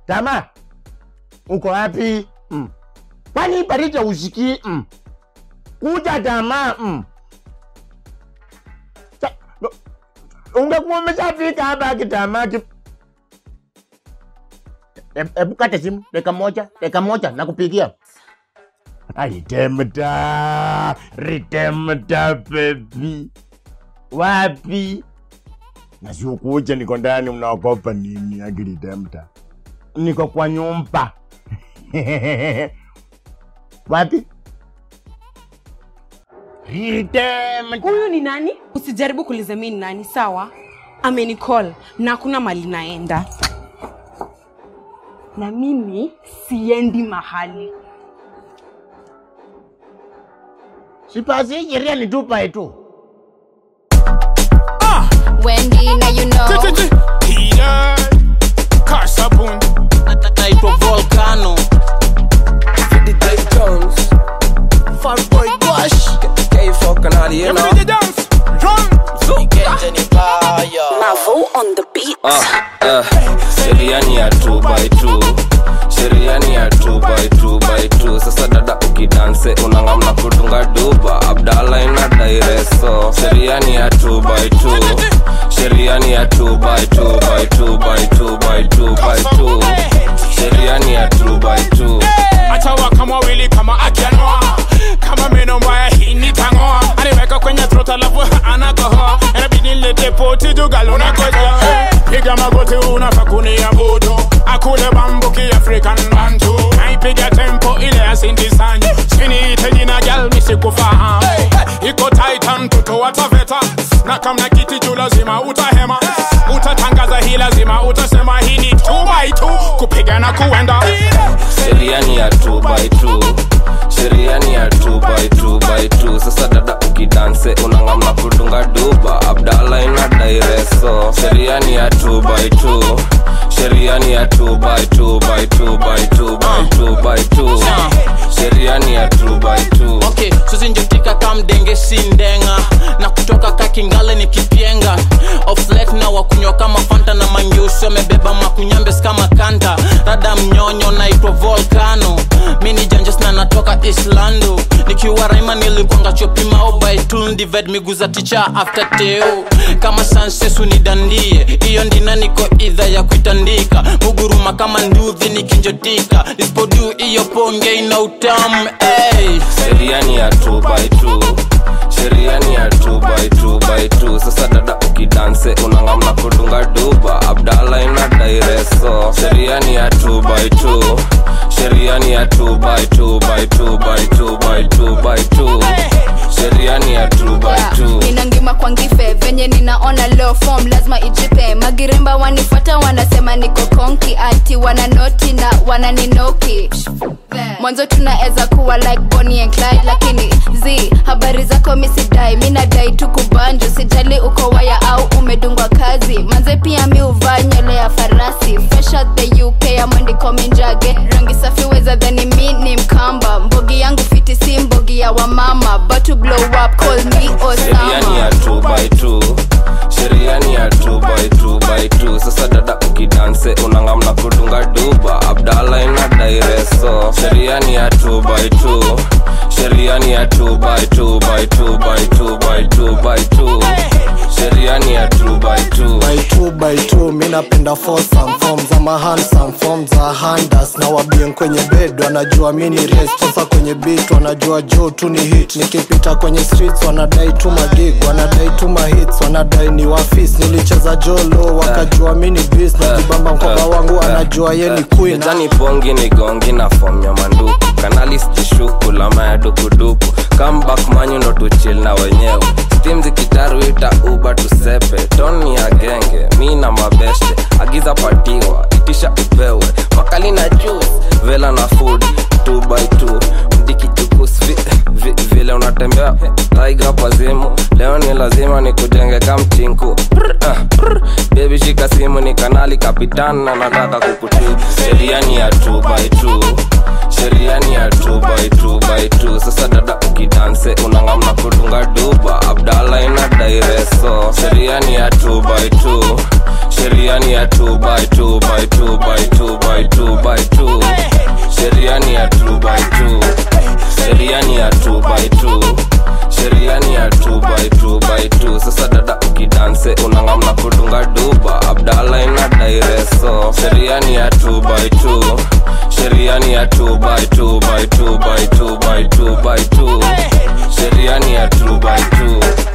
Tama, uko wapi? Mm. Kwani Parija usikii? Mm. Kuja Tama. Mm. Sa- no, Ungekuwa umeshafika hapa kitama ki... E- Hebu kata simu dakika moja, dakika moja nakupigia. Ah, Ritemta, Ritemta baby, wapi? Na sio kuja, niko ndani, mnaogopa nini? Akiritemta, niko kwa nyumba wapi? Ritemta, huyu ni nani usijaribu kuuliza mi ni nani sawa amenicall na hakuna mali naenda na mimi siendi mahali sipasi sheria nitupa tu. Wendy, now you know. Healer, Karsabun, naitwa volcano Fatboy Gosh K4 everybody dance, drum, Mavo on the beat Sheriani ya 2 by 2 Sheriani ya 2 by 2 by 2 Sasa dada ukidanse unangamna kudunga duba Abdala ina daireso Sheriani ya 2 by 2 Sheriani ya 2 by 2 by 2 by 2 by 2 by 2 Sheriani ya 2 by 2 achawa kama wili kama akianoa kama meno mbaya hii nitangoa aniweka kwenye throat alafu anakohoa inabidi nilete poti jugaluna koja piga magoti unafa kuniabudu akule bambuki african bantu naipiga tempo ile asindisanyu siniite jina gal misikufahamu iko titan mtoto wa taveta na kamna kiti juu lazima utahema utatangaza hii lazima utasema hii ni 2 by 2 kupiga na kuenda Sheriani ya 2 by 2 Sheriani ya 2 by 2 by 2 Sasa dada ukidanse unangamna kudunga duba Abdala ina daireso Sheriani ya 2 by 2 Sheriani ya 2 by 2 by 2 by 2 by 2 by 2 Sheriani ya 2 by 2 okay suzinjotika kamdenge sindenga na kutoka kakingale ni kipyenga oflet na wakunywa kama fanta na manyusi wamebeba makunyambes kama kanta rada mnyonyo naitwa volcano mi ni janjes na natoka islando nikiwa raima nilikwanga chopima obaitundived miguu za ticha after teo kama sansesu nidandie iyo ndina niko idha ya kuitandika muguruma kama nduthi nikinjotika nisipodu iyo ponge ina utamu hey. Sheriani ya 2 by 2 Sheriani ya 2 by 2 by 2 Sasa dada ukidanse unangamna kudunga duba Abdala ina daireso Sheriani ya 2 by 2 Sheriani ya 2 by 2 by 2 by 2 by 2 by 2 Sheriani ya 2 by 2 nina ngima kwa ngife venye ninaona low form lazima ijipe magiremba wanifuata wanasema niko konki ati wananoti na wananinoki mwanzo tunaweza kuwa like Bonnie and Clyde lakini z habari zako misidai mi nadai tu kubanju sijali uko waya au umedungwa kazi manze pia mi uvaa nywele ya farasi fresh out the uk ya mwandiko minjage rangi safi weza dhani mi ni mkamba mbogi yangu fiti si mbogi ya wamama but to blow up call me Sheriani ya osama 2 by 2 Sheriani ya 2 by 2 by 2 Sasa dada ukidanse unangamna kudunga duba Abdala ina daireso Sheriani ya 2 by 2 Sheriani ya 2 by 2 by 2 by 2 by 2 by 2 Sheriani ya 2 by 2 by two by two mi napenda fosam form za mahansam form za handas na wabien kwenye bed wanajua mi ni res sasa kwenye beat wanajua jo tu ni hit nikipita kwenye streets wanadai tu magig wanadai tu mahits wanadai ni wafis nilicheza jolo wakajua mi ni bis najibamba mkoba wangu anajua ye ni queen Mezani bongi ni gongi na form ya manduku kanali stishuku lama ya dukuduku comeback manyu ndo tuchil na wenyewe stim zikitaru ita uba tusepe toni ya genge mi na mabeste agiza patiwa itisha upewe makali na juice vela na food 2 by 2 mdikijukus vi, vi, vile unatembea taiga pazimu leo ni lazima nikujenge kamchinku Prr, ah, prr. bebi shika simu ni kanali kapitan na nataka kukutibu sheriani ya 2 by 2 sheriani ya 2 by 2 by 2 sasa dada ukidanse unangamna kudunga duba abdala ina daireso sheriani ya 2 by 2 sheriani ya 2 by 2 by 2 by 2 by 2 ya 2 by 2 by 2 by 2 by 2 by 2 sheria ni ya 2 by 2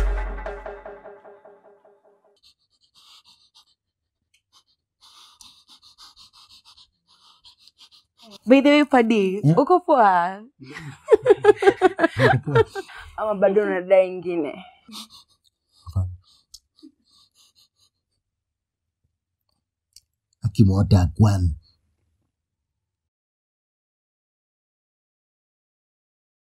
By the way, Padi, uko poa? Ama bado unadai ingine? akimwota kwan